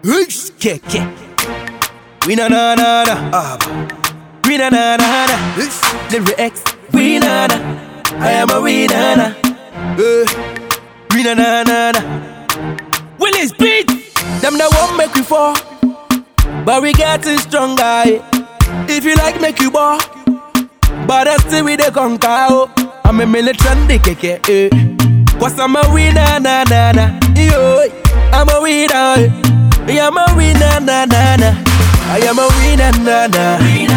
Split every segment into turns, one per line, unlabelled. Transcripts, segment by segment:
Hush, keke. We na na na na. Ah, we na na na na. Lyrics. We na na. I am a we na na. Eh, we na na na na. Willis beat. Them that won't make we fall, but we getting stronger. eh. If you like, make you ball. But I still with the conquer. oh. I'm a militant keke. Eh. Cause I'm a winner, na na na. Yo, I'm a winner. eh. I'm a winner, na na na. I am a winner, na na.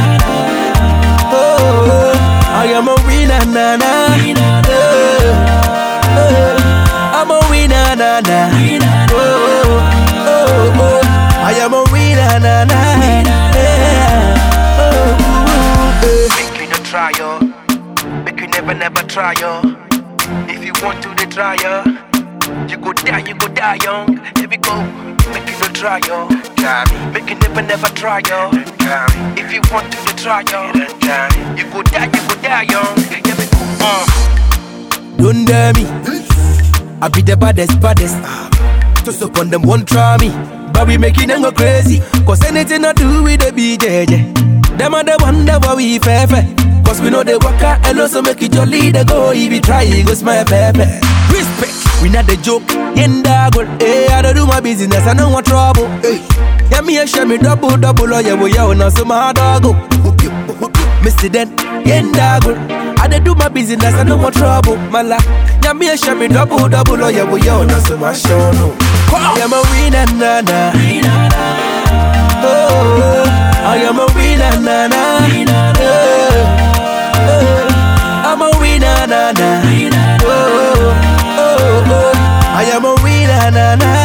Oh, I am a winner, na na. Oh, oh, I'm a winner, na na. Oh, oh, oh, I am a winner, na na. Yeah. Oh, eh.
Make you no try yo. Make you never never try yo. If you want to the try yo. You go die, you go die young. Here we go. Make you no try yo. Make you never never try yo. If you want to the try yo. You go die, you go die young. Here we go. Uh.
Don't dare me. I be the baddest, baddest. Just up on them, won't try me. But we making them go crazy. Cause anything I do with the BJJ. Them are the one that what we fair fair. Cause we know they work out and also make it jolly. They go, if you try, it goes my pepe. Respect, we not the joke. Yenda good, hey, I don't do my business, I don't want trouble. Hey. Yeah, me and share me double, double, oh yeah, well, yeah, now so my dog go. Mr. Den, yenda good. I dey do my business, I no want trouble, mala. Yeah, me and share me double, double, oh yeah, well, yeah, now so my show no. I am a winner, na na. Oh, I am a winner, na na. Oh, oh, I'm a winner, na na. Oh, oh, oh, I am a winner, na na.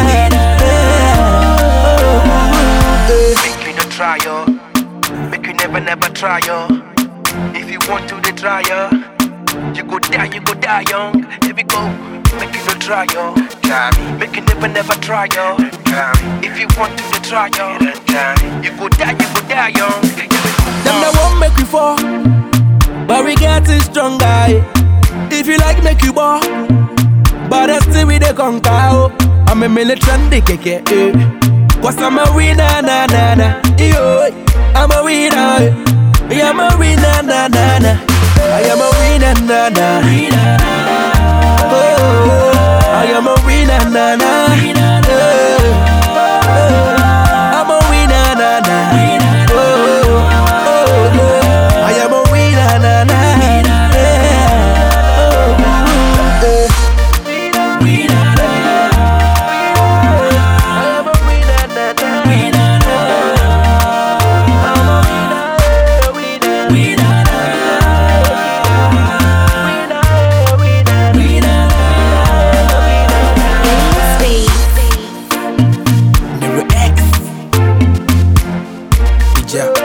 Yeah. Eh.
Make you no try yo. Make you never never try yo. If you want to the try yo. You go die, you go die young. Here we go. Make you no try yo. Make you never never try yo. If you want to the try yo. You go die, you go die young. Here we go.
Them that won't make we fall, but we getting stronger. eh. If you like, make you ball, but I still with the conquer. oh. I'm a militant keke. Eh. Cause I'm a winner, na na na. Yo, I'm a winner. eh. Yeah, I'm a winner, na na na. I am a winner, na na. Oh, I am a winner, na na. Oh, oh, I'm a winner, na na. Oh, oh, oh, I am a winner, na na. Yeah. Oh, eh. I am a winner, na na. I'm a winner, winner. Lyrics. Bija.